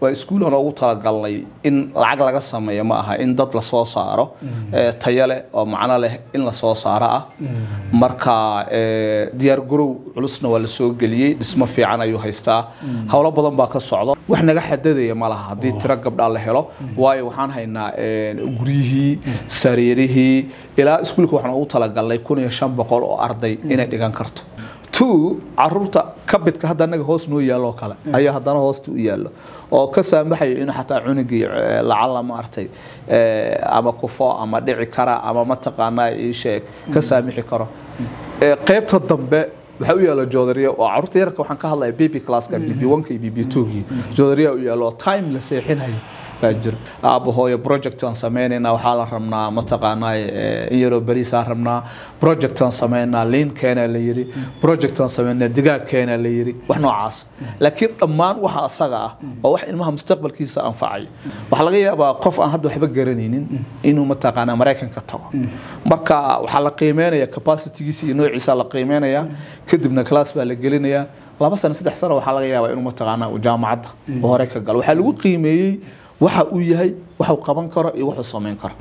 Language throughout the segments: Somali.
waa iskuul aan ugu talagalnay in lacag laga sameeyo ma aha in dad lasoo saaro ee, tayo leh oo macno leh in lasoo saaro ah marka ee, diyaar garow culusna waa lasoo geliyey dhismo fiican ayuu haystaa howlo badan baa ka socda wax naga xadadaya ma laha haddii tiro gabdhaa la helo waayo waxaan haynaa ee, guryihii sariirihii ilaa iskuulka waxaan ugu talagalnay kun iyo shan boqol oo arday inay dhigan karto two caruurta kabidka hadda anaga hoos noo yaallo oo kale ayaa haddana hoosta u yaallo oo ka saamaxayo inuu xataa cunugii eh, lacala maaragtay eh, ama kufo ama dhici kara ama mataqaanaa ii sheeg ka saamixi karo Eh, qaybta dambe waxaa u yaalla joodariya oo caruurta yararka waxaan ka hadlaya bb classka bb one-ka iyo bb two-gii joodariya u yaallo oo time la seexinayo baa jira aabba hooyo project aan sameynaynaa waxaa la rabnaa mataqaanaa eh, in yaroo beriisaan rabnaa project aan sameynaa liin keena la yiri project aan sameynaa digaag keena la yiri wax noocaas laakiin dhammaan waxa asaga ah waa wax ilmaha mustaqbalkiisa anfacayo waxaa laga yaabaa qof aan hadda waxba garanaynin inuu mataqaanaa maraykanka tago marka waxaa la qiimeynaya capacitygiisa iyo noociisa la qiimeynaya kadibna class baa la gelinayaa laba sano saddex sano waxaa laga yaabaa inuu mataqaanaa uu jaamacadda oo hore ka galo waxaa lagu qiimeeyey waxa uu yahay waxuu qaban karo iyo wuxuu samayn karo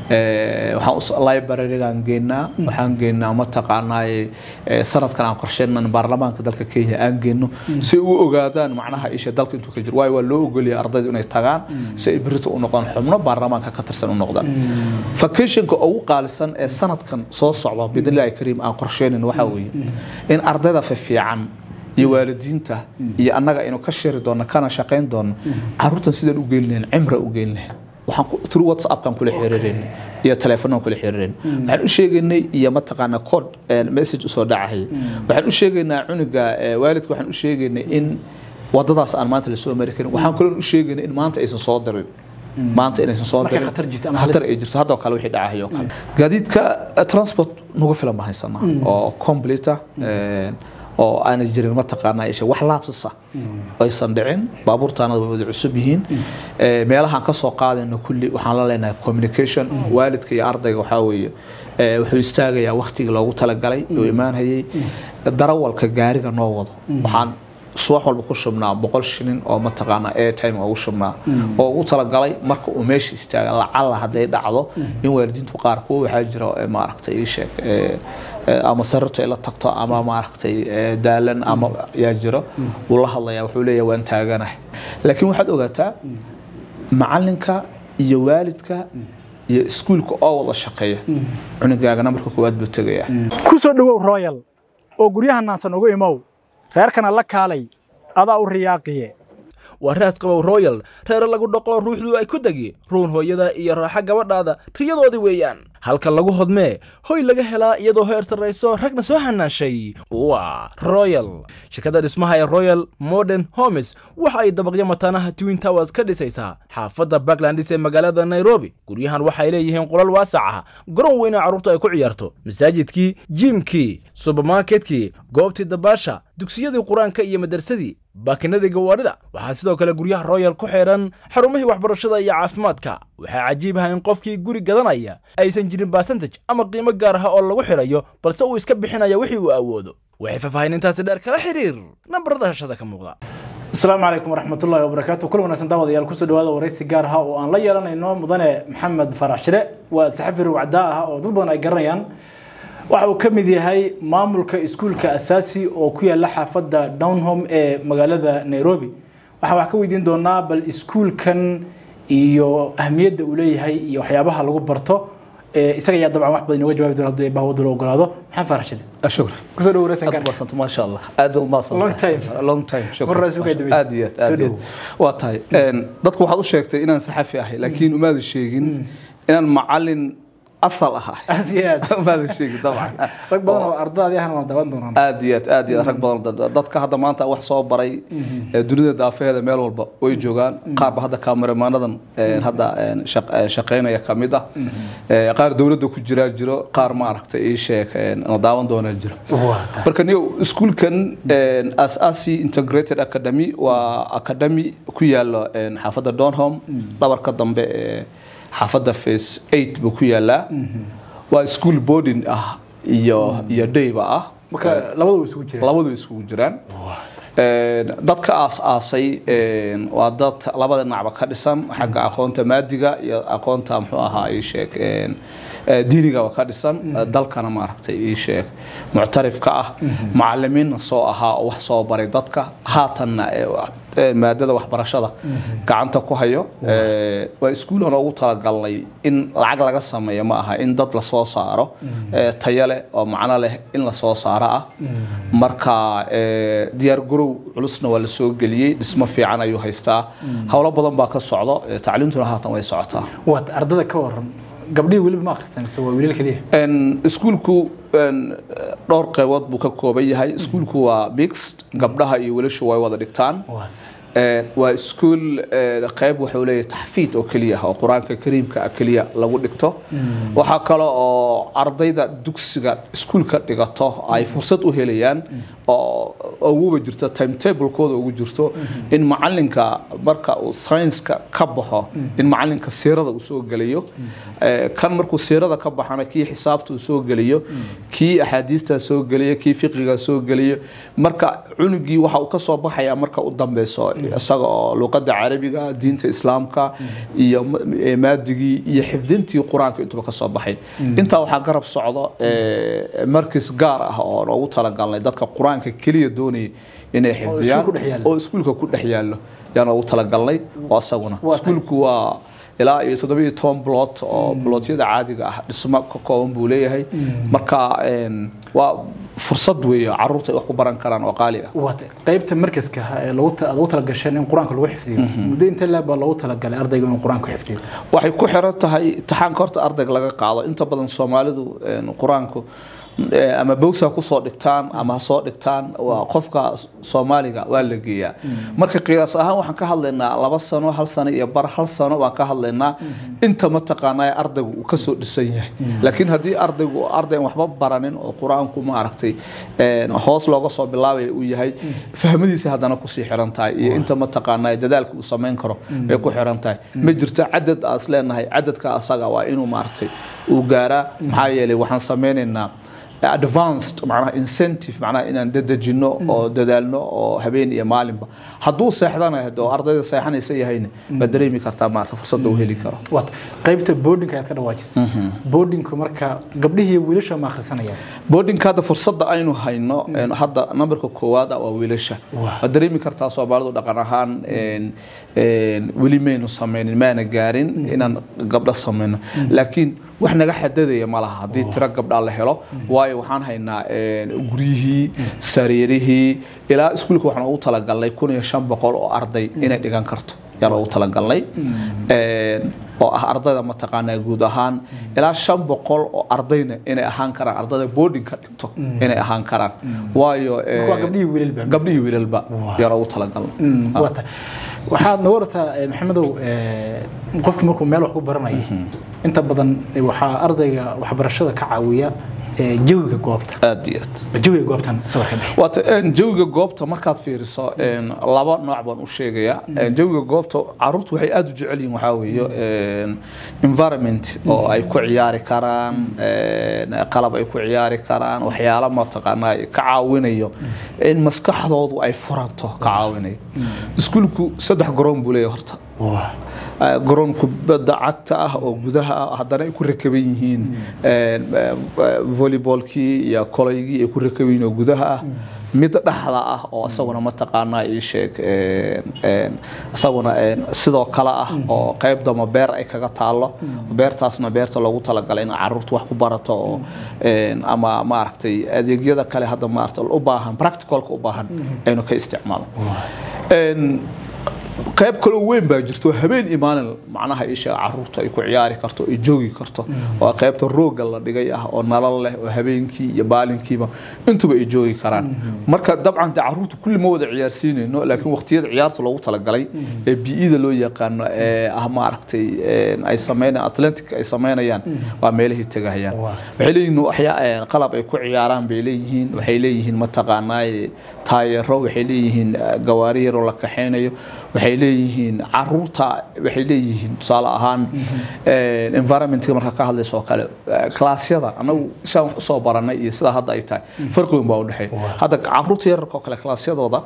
Eh, waxaan us- library-gaan geenaa waxaan geenaa mataqaanaaye eh, sanadkan aan qorsheynan baarlamaanka dalka kenya aan geenno si ay u ogaadaan macnaha isha dalka intuu ka jiro waayo waa loo ogoliyay ardaydu inay tagaan si ay berito u noqdaan xubno baarlamaanka ka tirsan u noqdaan vacationka ugu qaalisan ee sanadkan soo socda bidnillahi kariim aan qorsheynan waxaa weeye in ardayda fiican iyo waalidiinta iyo annaga aynu ka shiri doonno kana shaqayn doonno caruurtan sidaan u geelinayn cimra u geelinayn waxaan ku- through whatsappkan kula xiriireen iyo teleefanaan kula xiriireen waxaan u sheegaynay iyo mataqaana code eh, message usoo dhacahaya waxaan u sheegaynaa cunuga eh, waalidka waxaan u sheegaynay in wadadaas aan maanta lasoo mari karin waxaan kaloo u sheegaynay in maanta aysan soo dirin maanta inaysan soo Markay dirin khatar jirto ama khatar halis. ay jirto hadda oo kale wixii dhacahay oo kale gaadiidka eh, transport nagu filan baan haysanaa oo complete ah eh, oo aanay jirin mataqaanaa isha wax laabsasa aysan dhicin baabuurtaanada way wada cusub yihiin Eh, meelahaan ka soo qaadayno kulli waxaan la leenahay communication waalidka iyo ardayga waxaa weeye eh, wuxuu istaagayaa waktigii loogu talagalay uu imaanhayay darawalka gaariga noo wado waxaan subax walba ku shubnaa boqol shilin oo mataqaanaa airtime ugu shubnaa oo ugu talagalay marka uu meesha istaaga lacala hadday dhacdo in waalidiintu qaar kuwa waxaa jira ee maaragtay ii sheeg ee, ee, ama sarirtu ay la tagto ama maaragtay ee, daalan ama yaa jiro wuu la hadlayaa wuxuu leeyahay waan taaganahay laakiin waxaad ogaataa macalinka iyo waalidka iyo iskuulka oo wada shaqeeya cunugaagana marka koowaad buu tegayaa ku soo dhowow royal oo guryaha naansan ugu imow reerkana la kaalay adaa u riyaaqiye waa raas qabow royal reere lagu dhaqo ruuxdu ay ku degi ruun hooyada iyo raaxa gabadhaada riyadoodii weeyaan halka lagu hodmee hoy laga helaa iyadoo heer sarrayso ragna soo hanaashay waa royal shirkadda dhismaha ee royal modern homes waxa ay dabaqyo mataanaha twin towers ka dhisaysaa xaafadda backlandis ee magaalada nairobi guryahan waxay leeyihiin qolal waasac ah garoon weyna carruurta ay ku ciyaarto masaajidkii jiimkii subermarketkii goobtii dabaasha dugsiyadii qur-aanka iyo madarsadii baakinadii gawaadhida waxaa sidoo kale guryaha royal ku xidhan xarumihii waxbarashada iyo caafimaadka waxaa cajiib ah in qofkii guri gadanaya aysan jirin basantaj ama qiimo gaar ah oo lagu xidhayo balse uu iska bixinaya wixii uu awoodo waxay faahfaahinintaasi dheer kala xiriir nambarada hashada ka muuqda asalaamu calaykum waraxmatullaahi wabarakaatu kul wanaagsan daawadayaal kusoo dhawaada waraysi gaar ah oo aan la yeelanayno mudane maxamed farax shire waa saxafi ruwacdaa ah oo dad badan ay garanayaan waxa uu ka mid yahay maamulka iskuulka asaasi oo ku yaala xaafadda downhome ee magaalada nairobi waxaan wax ka weydiin doonaa bal iskuulkan iyo ahmiyadda uu leeyahay iyo waxyaabaha lagu barto Eh, isaga ayaa dabcan wax badan inooga jawaabi doona hadduu eebbaha wadda loo ogolaado maxamed farax shire shukran kusoo dhawo waraysan aad kan umaadsanto maasha allah aad u maadsanto Long time. long time shukran. Mar raas ugu dambeysay. aad iyo aad aad Soo iyo aad waa tahay Een, dadku waxaad u sheegtay inaan saxafi ahay laakiin umaada sheegin inaan macalin asal ahaa aad iyo aad umaada sheegin dabcan rag badan oo ardadaadii ahna waan daawan doonaan aad iyo aad aad iyo aad rag badan dad- dadka hadda maanta wax soo baray ee dunida daafeheeda meel walba way joogaan qaarba hadda kameramaanadan een, hadda een, shaq- een, shaqeynaya ka mid ah Ee, qaar dowladda ku jiraa jiro qaar maaragtay ii sheeg een, na daawan doonaa jiro waata marka niyo iskuulkan een, asaasi integrated academy waa academy ku yaalo een, xaafadda donholm dhabarka dambe ee xaafadda face 8 buu ku yaalaa waa school boarding ah iyo iyo dayba ah marka labada way isugu jiraan labadu isugu jiraan Een, dadka aas-aasay een, waa dad labada dhinacba ka dhisan xagga aqoonta maadiga iyo aqoonta muxuu ahaa ii sheeg een, ee, diinigaba ka dhisan dalkana maaragtay ii sheeg muctarifka ah macalimiinna soo ahaa oo wax soo baray dadka haatanna ee, wa- ee, maadada waxbarashada gacanta ku hayo Ee, waa iskuulan ugu talagalnay in lacag laga sameeyo ma aha in dad lasoo saaro ee, tayo leh oo macno leh in lasoo saaro ah marka ee, diyaar garow culusna waa la soo geliyey dhismo fiican ayuu haystaa howlo badan baa ka socdo ee, tacliintuna haatan way socotaa waad ardada ka waran gabdhihii weliba ma akhrisan mise waa wiilal keliya Een, iskuulku een, dhowr qeybood buu ka kooban yahay iskuulku waa mixed gabdhaha iyo wiilashu way wada dhigtaan waad Ee, waa iskuul ee, qayb wuxuu leeyahay taxfiid oo keliya ah oo qur-aanka kariimka ah keliya lagu dhigto waxaa kale oo ardayda dugsiga iskuulka dhigato ay fursad u helayaan oo uguba jirto timetablekooda ugu jirto in macalinka marka uu saynska ka baxo in macalinka siirada uu soo geliyo Ee, kan markuu siirada ka baxana kii xisaabta uu soo geliyo kii axaadiista soo geliyo kii fiqiga soo geliyo marka cunugii waxa uu ka soo baxaya marka u dambeyso isaga oo luqada carabiga diinta islaamka iyo ma- ee, maadigii iyo xifdintii qur-aanka intuba ka soo baxay intaa waxaa garab socdo ee, markis gaar ah oo loogu talagalnay dadka qur-aanka keliya doonaya inay xifdiyaan ku dhex yaalla. oo iskuulka ku dhex yaallo yaan ugu talagalnay oo isaguna Waa tahay. iskuulku waa ilaa iyo toddobiyo toban blood oo bloodyada caadiga ah dhismo ka kooban buu leeyahay marka een, waa fursad weeye caruurta ay wax ku baran karaan oo qaali ah waad qaybta markaska ah ee lagu ta- aad ugu talagasheen in qur-aanka lagu xifdiyo muddo intee leeb baa loogu talagalay ardayga inuu qur-aanka xifdiyo waxay ku xiran tahay imtixaanka horta ardayga laga qaado inta badan soomaalidu een, qur-aanku ee, ama bowsa kusoo dhigtaan ama ha soo dhigtaan waa qofka soomaaliga waa la geeyaa marka qiyaas ahaan waxaan ka hadlaynaa laba sano hal sano iyo bar hal sano baan ka hadlaynaa inta mataqaanaa ardaygu uu kasoo dhisan yahay laakiin haddii ardaygu arday aan waxba baranin oo qur-aanku ma aragtay een, hoos looga soo bilaabaya uu yahay fahmadiisa haddana kusii xiran tahay iyo inta mataqaanaa dadaalka uu samayn karo bay ku xiran tahay ma jirto cadad aas leenahay cadadka asaga waa inuu maaragtay uu gaaraa maxaa yeelay waxaan sameynaynaa advanced macnaha incentive macnaha inaan dadejino oo dadaalno oo habeen iyo maalinba hadduu seexdana hade oo ardayda seexanaysa yahayna baad dareemi kartaa maarata fursadda uu heli karo waad qaybta boardinka ayaad ka dhawaajisay boardinku marka gabdhihii iyo wiilasha ma akhrisanayaan boardingka hadda fursadda aynu hayno een, hadda nambarka koowaad ah waa wiilasha Waa. waad dareemi kartaa soomaalidu dhaqan ahaan een, een, weli maynu sameynin maana gaarin inaan gabdho sameyno laakiin wax naga xadadaya ma laha haddii tiro gabdhaa la helo waayo waxaan haynaa een, guryihii sariirihii ilaa iskuulka waxaan ugu talagalnay kun iyo shan boqol oo arday inay dhigan karto yaan ugu talagalnay Een, oo ah ardayda mataqaanaa guud ahaan ilaa shan boqol oo ardayna inay ahaan karaan ardayda boardingka dhigto inay ahaan karaan waayo ee, waa gabdhihii wiilalba gabdhihii wiilalba yaan ugu talagalnay waa tahay waxaad nooga wartaa eh, maxamedow eh, qofki markuu meel wax ku baranayo inta badan eh, waxaa ardayga waxbarashada ka caawiya eh, jawiga goobta aad iyo aad jawiga goobtan sawir ka bixi waata een, jawiga goobta markaad fiiriso een, laba nooc baan u sheegayaa Een, jawiga goobta caruurtu waxay aad u jecel yihiin waxaa weeye een, environment oo ay ku ciyaari karaan een, qalab ay ku ciyaari karaan waxyaalo mataqaanaa ka caawinayo in maskaxdoodu ay furanto ka caawinayo iskuulku saddex garoon buu leeyahay horta waa آه، garoon kubadda cagta ah oo gudaha ah haddana ay ku rakaban yihiin een, آه، volleybalkii iyo kolaygii ay ku rakaban yihiin oo gudaha ah mid dhexda ah oo isaguna mataqaanaa ii sheeg een, een, isaguna een, sidoo kale ah oo qayb dama beer ay kaga taalo beertaasna beerta loogu talagalay in caruurtu wax ku barato oo een, ama maaragtay adeegyada kale hadda maaragtay u baahan practicalka u baahan aynu ka isticmaalo Een, qayb kaloo weyn baa jirto habeen iyo maalin macnaha isha caruurta ay ku ciyaari karto ay joogi karto oo qaybta rooga la dhigay ah oo nalal leh oo habeenkii iyo maalinkiiba intuba ay joogi karaan marka dabcan de caruurta kulli ma wada ciyaarsiinayno laakiin waqtiyada ciyaarta loogu talagalay ee biida loo yaqaano ee ah maaragtay een, ay sameynayaan atlantic ay sameynayaan waa meelahii tegahayaan waxay leeyihiin waxyaa een, qalab ay ku ciyaaraan bay leeyihiin waxay leeyihiin mataqaanaa taayero waxay leeyihiin eh, gawaari yaroo la kaxeynayo waxay leeyihiin caruurta waxay leeyihiin tusaale ahaan eh, environmentka marka ka hadlayso oo kale eh, klaasyada anagu isaan wax usoo baranay iyo sida hadda ay tahay farqi weyn baa u dhexeeya hadda caruurta yararka oo kale klaasyadooda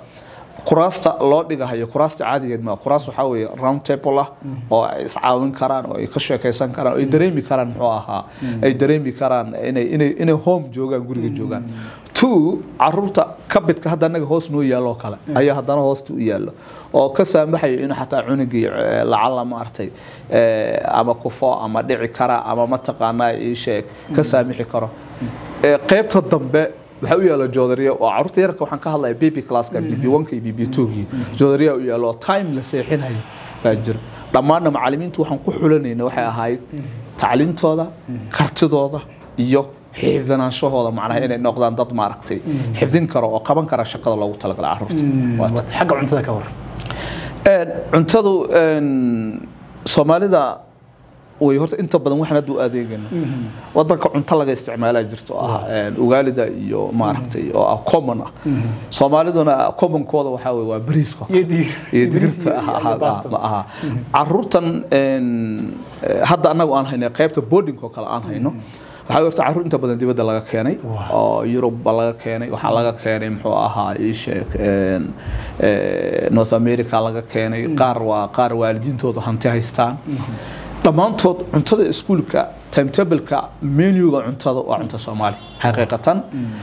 kuraasta loo dhigahayo kuraasta caadigeed ma kuraas waxaa weeye round table ah oo ay iscaawin karaan oo ay ka sheekaysan karaan oo ay dareemi karaan muxuu ahaa ay dareemi karaan inay inay inay home joogaan guriga joogaan two caruurta kabidka hadda anaga hoos noo yaalo kale ayaa haddana hoosta u yaallo oo ka saamaxayo inuu xataa cunugii eh, lacala maaragtay eh, ama kufo ama dhici kara ama mataqaanaa ii sheeg ka saamixi karo Eh, qaybta dambe waxaa u yaala joodariya oo caruurta yararka waxaan ka hadlaya bb classka bb 1ka iyo bb 2kii joodariya u yaalo oo time la seexinayo baa jira dhammaanna macallimiintu waxaan ku xulanayna waxay ahayd tacliintooda kartidooda iyo xifdinaanshahooda macnaha inay noqdaan dad maaragtay xifdin karo oo qaban kara shaqada loogu talagalay caruurta Waa xagga cuntada ka war Een, cuntadu een, soomaalida way horta inta badan waxaan hadda u adeegayno wadanka cunto laga isticmaalaa jirto oo ah een, ugaalida iyo maaragtay oo ah common ah soomaaliduna commonkooda waxaa weye waa bariiska iyo diir iyo bariis digirta iyo- iyo aha- baasto. ma aha caruurtan een, eh, hadda annagu aan hayno qaybta boarding oo kale aan hayno waxaa horta caruur inta badan dibadda laga keenay oo Yurub ba laga keenay waxaa laga keenay muxuu ahaa ii sheeg een, eh, North America laga keenay qaar waa qaar waalidiintooda hanti haystaan dhammaantood cuntada iskuulka timetableka menuga cuntada waa cunto soomaali xaqiiqatan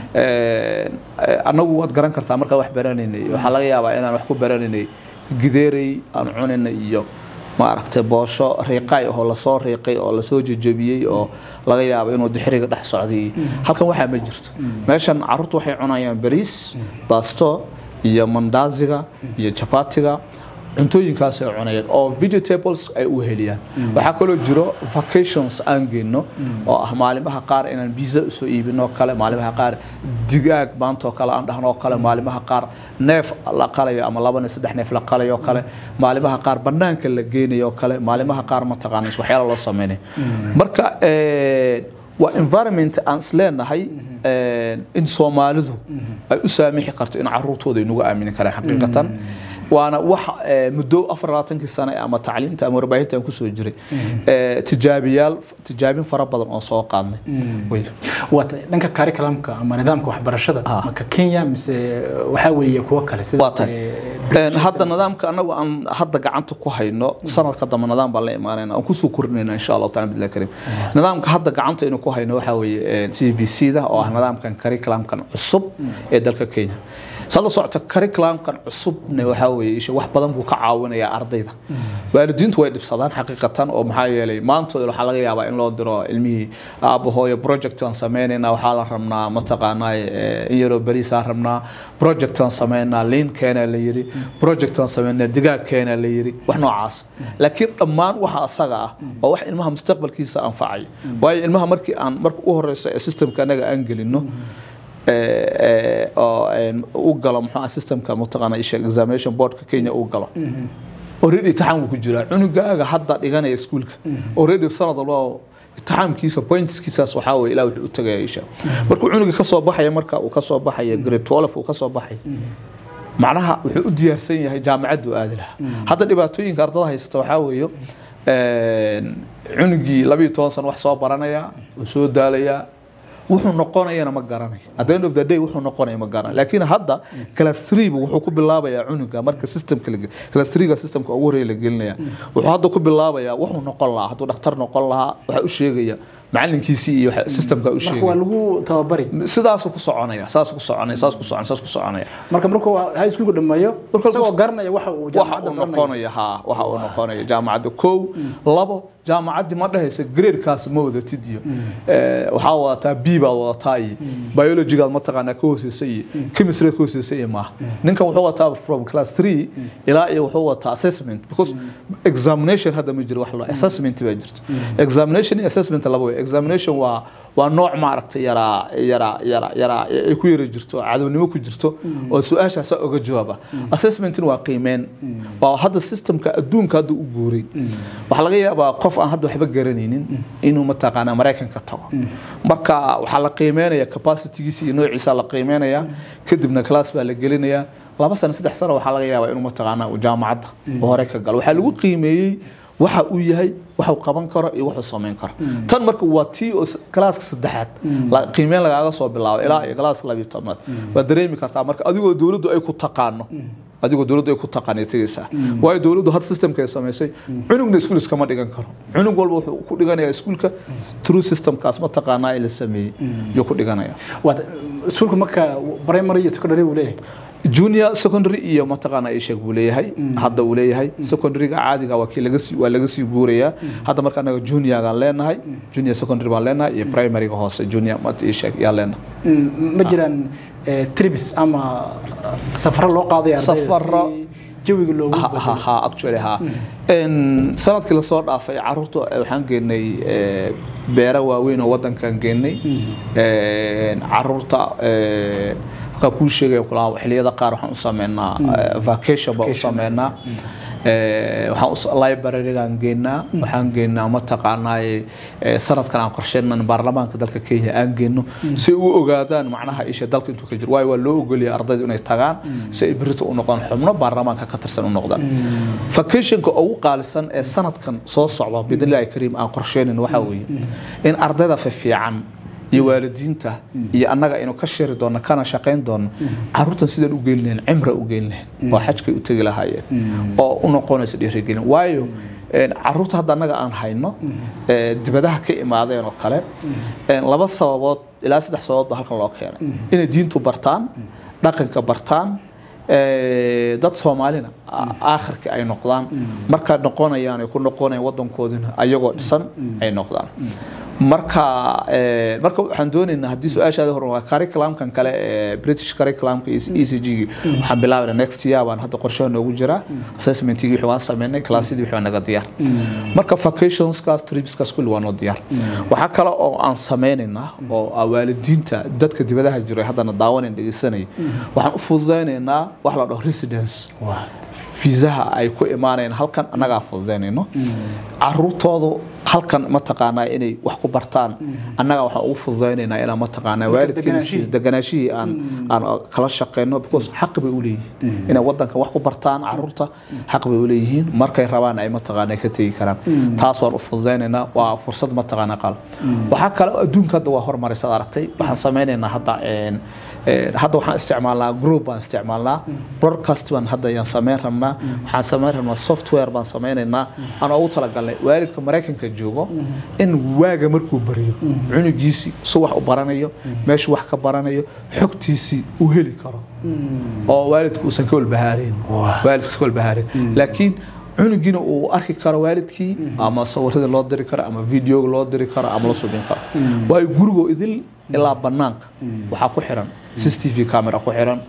Een, eh, annagu waad garan kartaa markaa wax baranaynay waxaa laga yaabaa inaan wax ku baranaynay gideerey aan cunaynay iyo maaragtay boosho riiqay oo lasoo riiqay oo lasoo jejebiyey oo laga yaabo inuu dixiriga dhex socday halkan waxaa ma jirto meeshan caruurtu waxay cunayaan bariis baasto iyo mandaaziga iyo jabatiga cuntooyinkaas ay cunayaan oo vegetables ay u heliyaan waxaa kaloo jiro vacations aan geyno oo ah maalimaha qaar inaan biza usoo iibino oo kale maalimaha qaar digaag maanta oo kale aan dhahno oo kale maalimaha qaar neef la qalayo ama laba neef saddex neef la qalayo oo kale maalimaha qaar banaanka la geynayo oo kale maalimaha qaar mataqaana waxyaala loo sameynayo marka eh, waa environment aan isleenahay eh, in soomaalidu ay u saamixi karto in caruurtooda ay nagu aamini karaan xaqiiqatan waana wax eh, muddo afar labaatankii sane ama tacliinta ama warbaahinta aan kusoo jiray eh, tijaabiyaal tijaabin fara badan oo soo qaadnay Wey. waata dhanka curriculumka ama nidaamka waxbarashada maka Kenya mise waxaa weliya kuwa kale sida waa tahay eh, Een, hadda nidaamka anagu aan hadda gacanta ku hayno sanadka dambe nidaam baan la imaanayna aan kusoo kordhinayna insha allahu taala billahi karim nidaamka hadda gacanta aynu ku hayno waxaa weeye c b c da oo ah nidaamkan curriculumkan cusub ee dalka kenya sada socota curriculumkan cusubna waxaa weeye isha wax badan buu ka caawinayaa ardayda waalidiintu way dhibsadaan xaqiiqatan oo maxaa yeelay maantooda waxaa laga yaabaa in loo diro ilmihii aabo hooyo project aan sameynayna waxaa la rabnaa mataqaanaa eh, in yaroo beriis aan rabnaa project aan sameynaa liin keena la yiri project aan sameynaa digaag keena la yiri wax noocaas laakiin dhammaan waxa asaga ah oo wax ilmaha mustaqbalkiisa anfacay waayo ilmaha markii aan marka u horeysa ee systemka anaga aan gelino ee, ee, oo een, u galo muxuu ah systemka mataqaana isha examination boardka Kenya u galo already imtixaan wuu ku jiraa cunugaaga hadda dhiganaya iskuulka already sanad walba imtixaankiisa pointskiisaas waxaa weeye ilaa wuxuu u tagaya isha markuu cunuga ka soo baxaya marka uu ka soo baxaya grade 12 uu ka soo baxay macnaha wuxuu u diyaarsan yahay jaamacaddu aadi lahaa hadda dhibaatooyinka ardada haysata waxaa weeye een, cunugii labiyo toban sano wax soo baranaya uu soo daalayaa wuxuu noqonayana ma garanayo at the end of the day wuxuu noqonaya ma garanayo laakiin hadda class 3 buu wuxuu ku bilaabayaa cunuga marka systemka la class 3 ga systemka ugu horeeya la gelinaya wuxuu hadda ku bilaabayaa wuxuu noqon lahaa hadduu dhakhtar noqon lahaa waxa u sheegaya macalinkiisii iyo waxa- systemka u marka waa sheegaya lagu tababari sidaasuu ku soconaya saas ku soconaya saas ku soconaya saas ku soconaya marka markuu high schoolku dhameeyo Marka isagoo uu- garanaya waxa uu waxa jaamacadda uu baranayo noqonaya ha waxa uu noqonaya jaamacadda kow labo jaamacaddii ma dhahaysa gradeekaas ma wadatid iyo eh, waxaa wadataa b baad wadataa iyo biologygaad mataqaanaa ka hooseysa iyo chemistry ka hooseysa iyo maaha ninkan wuxuu wataa from class 3 ilaa iyo wuxuu wataa assessment because examination hadda ma jiro wax loo assessment baa jirto examination iyo assessment laba way examination waa waa nooc maaragtay yaraa yaraa yaraa yaraa ay ku yara jirto cadownimo ku jirto oo su-aashaas oga jawaaba assessmentin waa qiimeyn waa hadda systemka adduunka hadda u guuray waxaa laga yaabaa qof aan hadda waxba garanaynin inuu mataqaanaa maraykanka tago marka waxaa la qiimeynaya capacitygiisa iyo noociisa la qiimeynaya kadibna class baa la gelinaya laba sano saddex sano waxaa laga yaabaa inuu mataqaanaa uu jaamacadda uu hore ka galo waxaa lagu qiimeeyey waxa uu yahay waxa uu qaban karo iyo wuxuu samayn karo tan marka waa tii oo s- kalaaska saddexaad la- qiimeyn lagaaga soo bilaabo ilaa iyo kalaaska labiyo tobnaad waad dareemi kartaa marka adigoo dowladdu ay ku taqaano adigoo dowladdu ay ku taqaanay tegaysaa waayo dowladdu had systemka ay samaysay cunugna iskuul iskama dhigan karo cunug walba wuxuu ku dhiganayaa iskuulka true systemkaas mataqaanaa ee la sameeyey yuu ku dhiganaya waata iskuulka marka primary iyo secondary uu leeyahay junior secondary iyo mataqaana ay sheeg buu leeyahay hadda uu leeyahay secondaryga caadiga waa kii laga sii waa laga sii guurayaa hadda marka anaga juniorgaan leenahay junior secondary baan leenahay iyo primaryga hoose junior mat ii sheeg yaa leenahay Mm, ma jiraan eh, trips ama safaro loo qaaday ardayda Safaro. si jawiga loogu ha bedelo ha ha actually ha En, sanadkii lasoo dhaafay caruurta eh, waxaan geenay eh, beero waaweyn oo wadankan geenay En, caruurta eh, waxaan kuu sheegaya kulaa xilliyada qaar waxaan u sameynaa eh, vacation baan u sameynaa Eh, waxaan us- library-gaan geenaa waxaan geenaa mataqaanaa eh, sanadkan aan qorsheynan baarlamaanka dalka kenya aan geeno si u ogaadaan macnaha isha dalka intuu ka jiro waayo waa loo ogoliyay ardaydu inay tagaan si ay berito u noqdaan xubno baarlamaanka ka tirsan u noqdaan vacationka ugu qaalisan ee sanadkan soo socda bidnillahi kariim aan qorsheynin waxaa weeye in ardayda fiican iyo waalidiinta iyo annaga aynu ka shiri doonno kana shaqayn doonno caruurtan sidaan u geyn lahayn cimra u geyn lahayn oo xajkay u tegi lahaayeen oo u noqonaysa dhiirigelin waayo een, caruurta hadda annaga aan hayno ee, dibadaha ka imaadeen oo kale een, laba sababood ilaa saddex sababood baa halkan loo keenay inay diintu bartaan dhaqanka bartaan ee, dad soomaalina a- aakhirka ay noqdaan markaa noqonayaan ay ku noqonayaan wadankoodina ayagoo dhisan ay noqdaan marka ee, marka waxaan doonaynaa haddii su-aashaada hore waa curriculumkan kale ee british curriculumka iyo e c g waxaan bilaabayna next year baan hadda qorshaha noogu jiraa assessmentigii wixii waan sameynay classidii wixii waa naga diyaar marka vacationskaas tripskaas kulli waa noo diyaar waxaa kale oo aan sameynaynaa oo ah waalidiinta dadka dibadaha jiro ee haddana daawanan dhegeysanaya waxaan u fududeynaynaa wax la dhaho residence fiisaha ay ku imaanayaan halkan annagaa fududeynayno caruurtoodu halkan mataqaanaa inay wax ku bartaan annaga waxaan ugu fududeynaynaa inaan mataqaanaa waalidkiina deganaashihii. sii- deganaashihii aan aan kala shaqeyno because xaq bay u leeyihiin inay wadanka wax ku bartaan caruurta xaq bay u leeyihiin markay rabaan ay mataqaanaa ka tegi karaan taas waan u fududeynaynaa waa fursad mataqaanaa qal waxaa kale oo adduunka hadda waa horumarisad aragtay waxaan sameynaynaa hadda een, een, hadda waxaan isticmaalnaa group baan isticmaalnaa broadcast baan hadda ayaan sameyn rabnaa waxaan sameyn rabnaa software baan sameynaynaa aan ugu talagalnay waalidka maraykanka joogo in waaga markuu bariyo cunugiisii su wax u baranayo meeshu wax ka baranayo xogtiisii uu heli karo oo waalidku uusan ka walbahaareen waalidku iska walbahaareen laakiin cunugiina uu arki karo waalidkii ama sawiradii loo diri karo ama videoga loo diri karo ama la subin karo waayo gurigoo idil ilaa banaanka waxaa ku xiran cctv camera ku xiran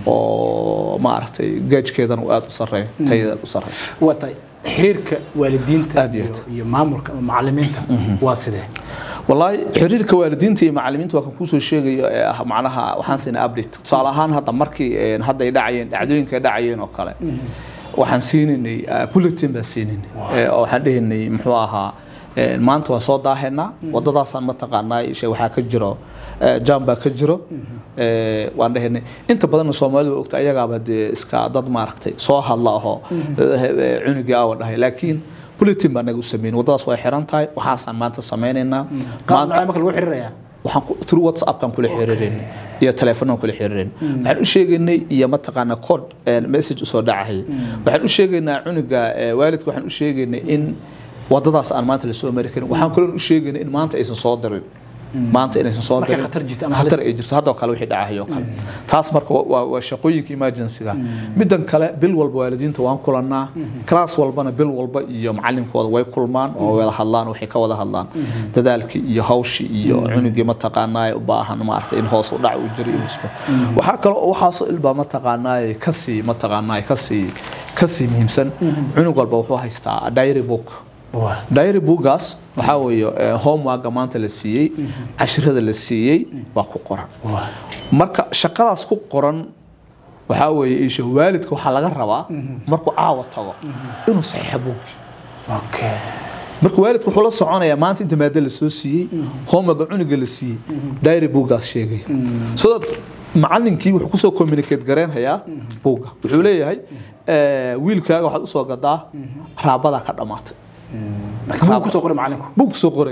oo maaragtay gaajkeedana uu aada u sareeyo tayadeeda u sareeyo waa tahay xiriirka waalidiinta Aad iyo iyo iyo maamulka ama macalimiinta waa sidee والله xiriirka waalidiinta iyo macallimiinta waa kan kusoo sheegayo ee ah macnaha waxaan siinay update tusaale ahaan hadda markii een, hadda ay dhacayeen dhacdooyinka ay dhacayeen oo kale waxaan siinaynay ah, bulletin baan siinaynay Ee, oo waxaan dhehaynay muxuu ahaa een, maanta waa soo daahaynaa wadadaasaan mataqaanaa ishe waxaa ka jiro ee, jam baa ka jiro Ee, waan dhehaynay inta badanna soomaalidu ogta ayagaaba dee iska dad maaragtay soo hadla ahoo ee, cunugii awa dhahay laakiin bulletin baa naga u sameyn wadadaas way xiran tahay waxaasaan maanta sameynaynaa qaab maanta nocee marka lagu xiriirayaa waxaan ku through whatsappkan kula xiriireen iyo telefoonaan kula xiriireen waxaan u sheegaynay iyo mataqaana code een, message usoo dhacay waxaan u sheegaynaa cunuga ee, waalidka waxaan u sheegaynay in wadadaas aan maanta lasoo mari karin waxaan kaloo u sheegaynay in maanta aysan soo dirin maanta inaysan soo Markay dirin khatar jirto ama khatar halis. ay jirto haddoo kale wixii dhacay oo kale taas marka waa- waa waa shaqooyinka emergency-ga middan kale bil walba waalidiinta waan kulannaa class walbana bil walba iyo macalinkooda way kulmaan oo wada hadlaan waxay ka wada hadlaan dadaalkii iyo hawshii iyo cunugii mataqaanaa u baahan maaragtay in hoos u dhac uu jiro iyo isba waxaa kale oo waxaasoo ilbaa mataqaanaa kasii mataqaanaa kasii kasii muhiimsan cunug walba wuxuu haystaa diary book waa diary bookgaas waxaa weeye eh, homeworka maanta la siiyey cashirada la siiyey baa ku qoran waa marka shaqadaas ku qoran waxaa weeye isha waalidka waxaa laga rabaa markuu caawa tago inuu saxiixa buuggi okay marka waalidka wuxuu la soconayaa maanta inta maada la soo siiyey homeworka cunuga la siiyey diary bookgaas sheegaya so that macalinkii wuxuu kusoo communicate gareenhayaa buugga wuxuu leeyahay eh, wiilkaaga waxaad usoo gadaa raabadaa ka dhammaatay marka buu kusoo qoray macalinku buu kusoo qorayaa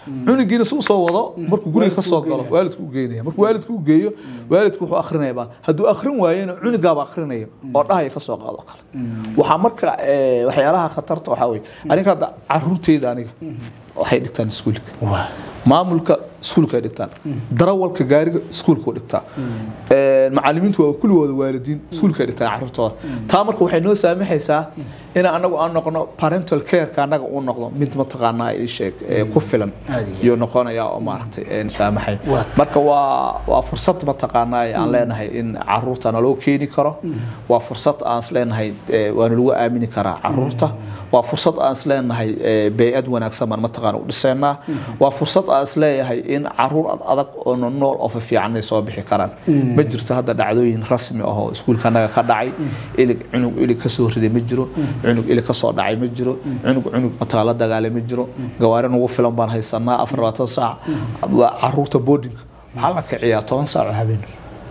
cunugiina si usoo wado markuu guriga ka soo galo waalidku u geynaya markuu waalidku u geeyo waalidku wuxuu akrinaya baa hadduu akrin waayena cunugaaba akrinaya oo dhahaya ka soo qaado kale waxaa marka eh, waxyaalaha khatarta waxaa weye aniga hadda caruurteyda aniga waxay dhigtaan iskuulka maamulka iskuulka ay dhigtaan darawalka gaariga iskuulka u dhigtaa Een, macallimiintu waa kulligooda waalidiin iskuulka ay dhigtaan caruurtooda taa marka waxay noo saamaxaysaa in anagu aan noqono parental careka anaga uu noqdo mid mataqaanaa ii sheeg ee ku filan Aad iyo iyo noqonaya oo maaragtay een saamaxay Waa- marka waa waa fursad mataqaanaa aan leenahay in caruurta naloo keeni karo waa fursad aan is leenahay ee, waana lagu aamini karaa caruurta waa fursad aan is leenahay ee, bey'ad wanaagsan baan mataqaana u dhisaynaa waa fursad aan is leeyahay in caruur ad adag oo nool oo fiican ay soo bixi karaan ma jirto hadda dhacdooyin rasmi ah oo iskuulka anaga ka dhacay ilig cunug ilig ka soo riday ma jiro cunug ilig ka soo dhacay ma jiro cunug cunug mataa la dagaalay ma jiro gawaari nagu filan baan haysanaa afar labaatan saac waa caruurta boardinga waxaa la kiciyaa toban saac oo habeen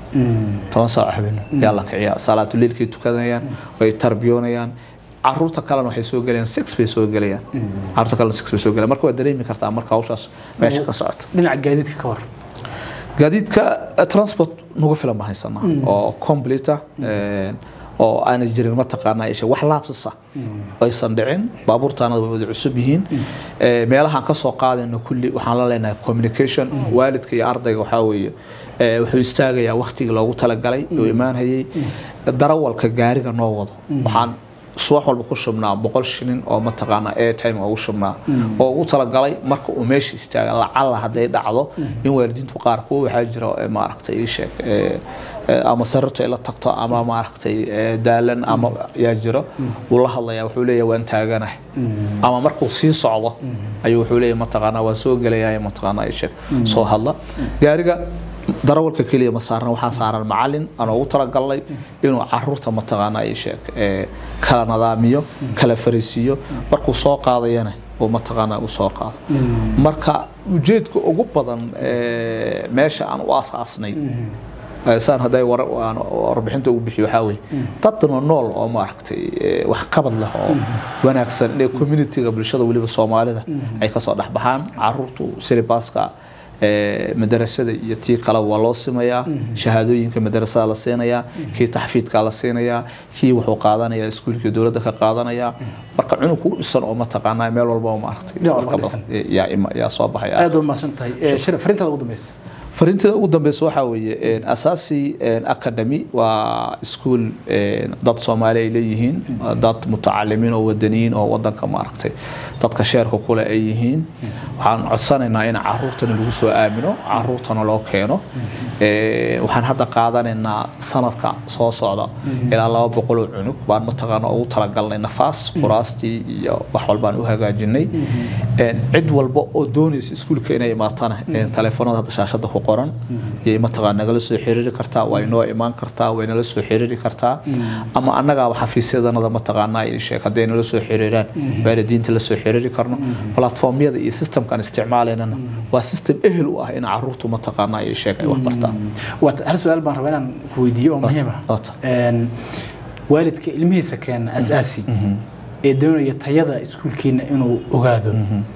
toban saac oo habeen yaa la kiciyaa salaatuleilkay tukanayaan way tarbiyoonayaan caruurta kalena waxay soo gelayaan six bay soo gelayaan caruurta kalena six bay soo gelayaan marka waa dareemi kartaa marka hawshaas meesha ka socota dhinaca gaadiidka ka hor gaadiidka eh, transport nagu filan baan haysanaa oo complete ah een, oo aanay jirin mataqaanaa ishe wax laabsasa aysan dhicin baabuurtaanada way wada cusub yihiin Eh, meelahaan ka soo qaadayno kulli waxaan la leenahay communication waalidka iyo ardayga waxaa weeye eh, wuxuu istaagayaa waktigii loogu talagalay oo imaanhayay darawalka gaariga noo wado waxaan subax walba ku shubnaa boqol shilin oo mataqaanaa airtime ugu shubnaa oo ugu talagalay marka uu meesha istaaga lacala hadday dhacdo in waalidiintu qaar kuwa waxaa jira ee maaragtay ii sheeg ee, ee, ama sarirtu ay la tagto ama maaragtay ee, daalan ama yaa jiro wuu la hadlayaa wuxuu leeyahay waan taaganahay ama markuu sii socdo ayuu wuxuu leeyahay mataqaanaa waan soo gelayaa mataqaanaa ii sheeg soo hadla gaariga darawalka keliya ma saarna waxaa saaran macalin aan ugu talagalnay inuu caruurta mataqaanaa ii sheeg ee, kala nadaamiyo kala fariisiiyo markuu soo qaadayana uu mataqaanaa u soo qaado marka ujeedka ugu badan ee, meesha aan u asaasnay ee, saan hadday war- aan warbixinta ugu bixiyo waxaa weeye dadna nool oo maaragtay ee, wax qabad leh oo wanaagsan inay communityga bulshada weliba soomaalida ay kasoo dhexbaxaan caruurtu silibaska ee, madarasada iyo tii kale waa loo simayaa shahaadooyinka madarasada la siinayaa kii taxfiidka la siinayaa kii wuxuu qaadanayaa iskuulkii dowladda ka qaadanayaa marka cunug ku dhisan oo mataqaanaa meel walba oo maaragtay Dhinac walba warqaba, dhisan. ee, yaa ima- yaa soo baxaya aad u mahadsan tahay Eh, shir fariintaada ugu dambeysa fariintada ugu dambeysa waxaa weeye een, asaasi een, academy waa iskuul een, dad soomaali ay leeyihiin dad mutacalimiin oo wadaniyiin oo wadanka maaragtay dadka sheerka kule ay yihiin waxaan codsanaynaa in caruurtana lagu soo aamino caruurtana loo keeno Ee, waxaan hadda qaadanaynaa sanadka soo socda ilaa laba boqol oo cunug baan mataqaana ugu talagalnay nafaas kuraastii iyo wax walbaan u hagaajinay Een, cid walba oo doonaysa iskuulka inay imaatana een, taleefanada hadda shaashada ku qoran yay mataqaana nagala soo xiriiri kartaa way noo imaan kartaa way nala soo xiriiri kartaa ama annagaaba xafiisyadanada mataqaanaa ii sheeg hadday nala soo xiriiraan waalidiinta la soo xiriiri karno platformyada iyo systemkaan isticmaalaynana waa system ehel u ah in caruurtu mataqaanaa ii sheeg ay wax bartaan waata hal su-aal baan rabaa inaan ku weydiiyo oo muhiim ah Waata. Een, waalidka ilmihiisa keena asaasi ee doonaya tayada iskuulkiina inuu ogaado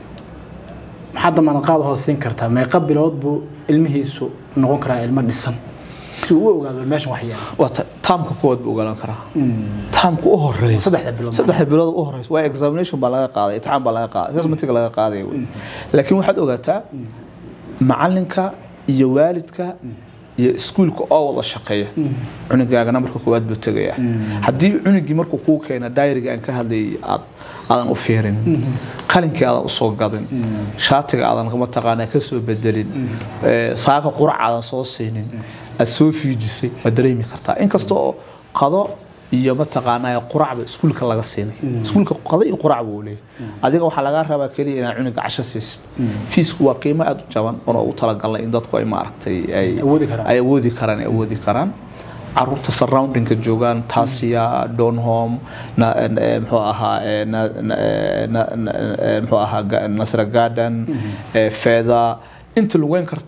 maxaa damaanad qaad hooseyn kartaa meeqa bilood buu ilmihiisu noqon karaa ilmo dhisan si uu u ogaado meeshan wax yaala waa ta- taamka kuwaad buu ogolaan karaa taamka u horeeya saddexda bilood saddexda bilood u horeysa waa examination baa laga qaaday imtixaan baa laga qaaday assessmentiga laga qaadaya wey laakiin waxaad ogaataa macalinka iyo waalidka iyo iskuulka oo wada shaqeeya cunugaagana marka koowaad buu tegayaa haddii cunugii markuu kuu keena daayriga aan ka hadlayay aad aadan u fiirin qalinkii aadan usoo gadin shaatiga aadan mataqaanaa ka soo bedelin ee, saaka qurac aadan soo siinin aad soo fiijisay waad dareemi kartaa inkasta oo qado iyo mataqaanaa quracba iskuulka laga siinay iskuulka qado iyo qurac buu leeyahay adiga waxaa lagaa rabaa keliya inaad cunuga casho siisid fiisku waa qiimo aad u jaban oo ugu talagalnay in dadku ay maaragtay ay Awoodi karaan. ay awoodi karaan ay awoodi karaan caruurta surroundingka joogaan tasia donhome na- eh, muxuu ahaa eh, na- na- eh, na- na- eh, muxuu ahaa ga- nasra garden eh, feather inta lugeyn karto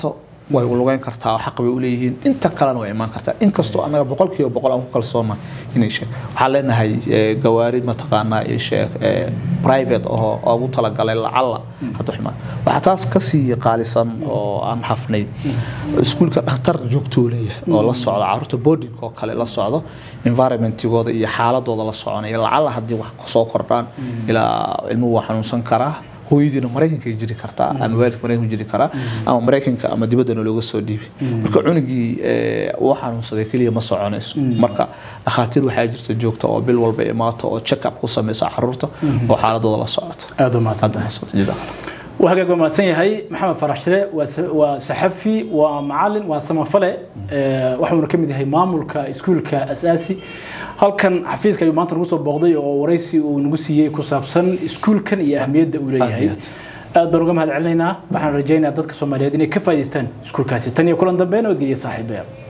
way lugeyn kartaa oo xaq bay u leeyihiin inta kalena way imaan kartaa inkastoo annaga boqolkiiba boqol aan ku kalsoona inay sheeg waxaan leenahay eh, gawaari mataqaanaa iyo sheeg eh, private oo oo ugu talagalay lacalla haddu ximaan waxaa taas kasii qaalisan oo aan xafnay iskuulka dhakhtar joogtuu leeyahay oo la socda caruurta boarding oo kale la socdo environmentigooda iyo xaaladooda la soconaya lacalla haddii wax kusoo kordhaan ilaa ilmuhu waa xanuunsan karaa hooyadiina maraykanka ay jiri kartaa ama waalidka maraykanka jiri karaa ama maraykanka ama dibaddana looga soo dhiibay marka cunugii eh, uu xanuunsaday keliya ma soconayso marka dhakhaatiir waxaa jirta joogta oo bil walba imaato oo check up ku samaysa caruurta oo xaaladooda la socota aada u mahadsantahay waa hagaag waa mahadsan yahay maxamed farax shire waa sa- waa saxafi waa macalin waa samafale eh, waxuuna ka mid yahay maamulka iskuulka asaasi halkan xafiiska ayuu maanta nagu soo booqday oo waraysi uu nagu siiyey ku saabsan iskuulkan iyo ahmiyadda uu leeyahay Aad aad baan uga mahad celinaynaa waxaan rajaynayaa dadka soomaaliyeed inay ka faa'iidaystaan iskuulkaasi tan iyo kulan dambe nabadgelya saaxiibayaal